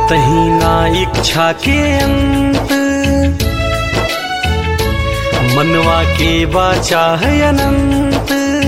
कतही ना इच्छा के अंत मनवा के बाचा है अनंत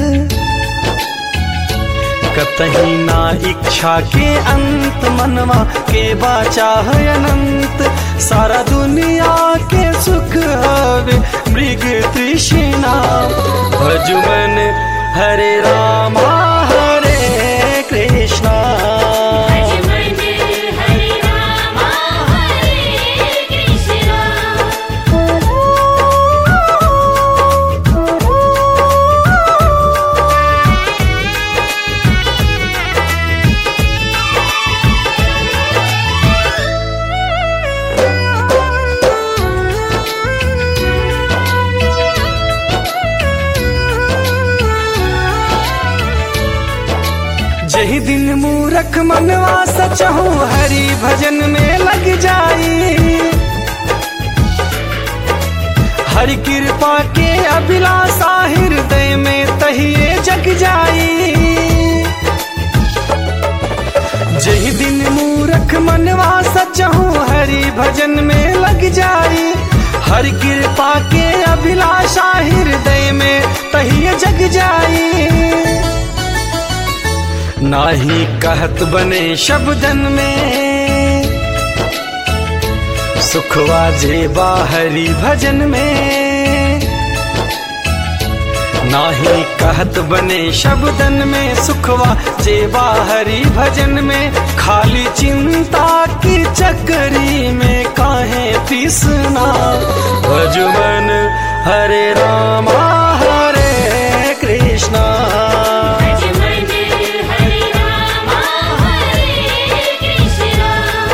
कतही ना इच्छा के अंत मनवा के बाचा है अनंत सारा दुनिया के सुख हवे मृग तृष्णा भजुमन हरे रामा हरे कृष्णा भजमन हरे रामा हरे कृष्णा जही दिन मूरख मनवा सचहु हरि भजन में लग जाई हरि कृपा के अभिलाषा हृदय में तहिए जग जाई जही दिन मूरख मनवा सचहु हरि भजन में लग जाई हरि कृपा के अभिलाषा हृदय में तहिए जग जाई नाही कहत बने शब्दन में सुखवा जे बाहरी भजन में नाही कहत बने शब्दन में सुखवा जे बाहरी भजन में खाली चिंता की चकरी में काहे तीसना भजमन हरे रामा हरे कृष्णा भजमन हरे रामा हरे कृष्णा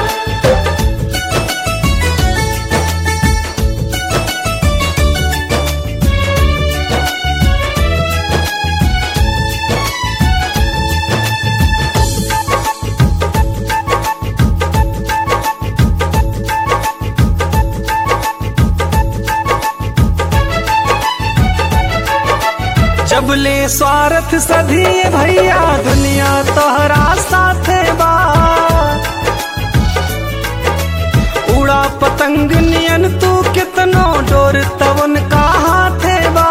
जब ले स्वार्थ सधी भैया दुनिया तोहरा साथे बा उड़ा पतंग नियन तू कितनो डोर तवन का हाथे बा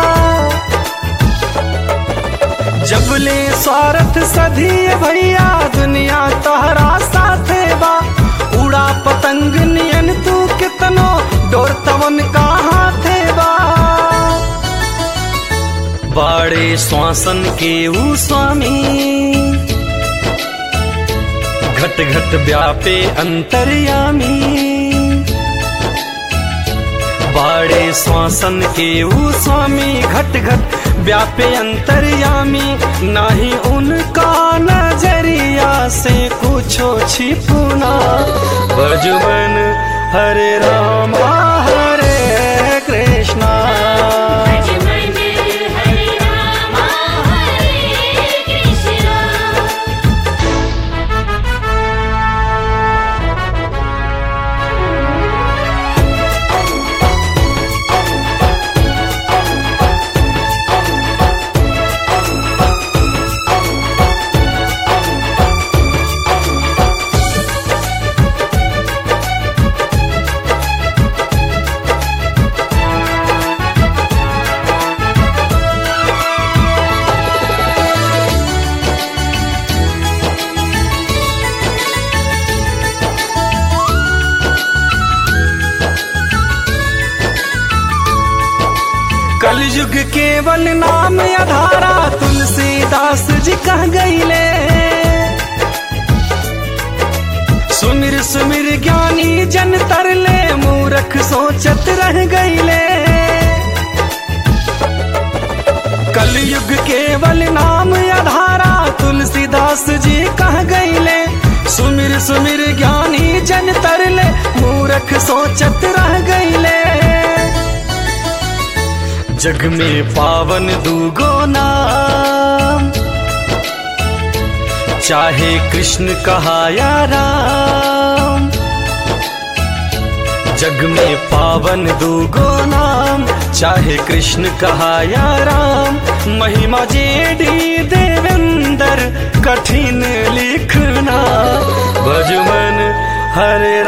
जब ले स्वार्थ सधी भैया दुनिया तोहरा साथे बा उड़ा पतंग नियन तू कितनो डोर तवन का हाथे बा बाड़े श्वासन के ऊ स्वामी घट घट व्यापे अंतर्यामी बाड़े श्वासन के ऊ स्वामी घट घट व्यापे अंतर्यामी नाही उनका नजरिया से कुछो छिपुना बजुबन हरे रामा हरे कृष्णा भजमन हरे रामा हरे कृष्णा कलयुग केवल नाम अधारा तुलसीदास जी कह गईले सुमिर सुमिर ज्ञानी जन तरले मूरख सोचत रह गईले कलयुग केवल नाम अधारा तुलसीदास जी कह गईले सुमिर सुमिर ज्ञानी जन तरले मूरख सोचत रह गईले जग में पावन दूगो नाम चाहे कृष्ण कहा या राम जग में पावन दूगो नाम चाहे कृष्ण कहा या राम महिमा जेडी देवेंद्र कठिन लिखना भजमन हरे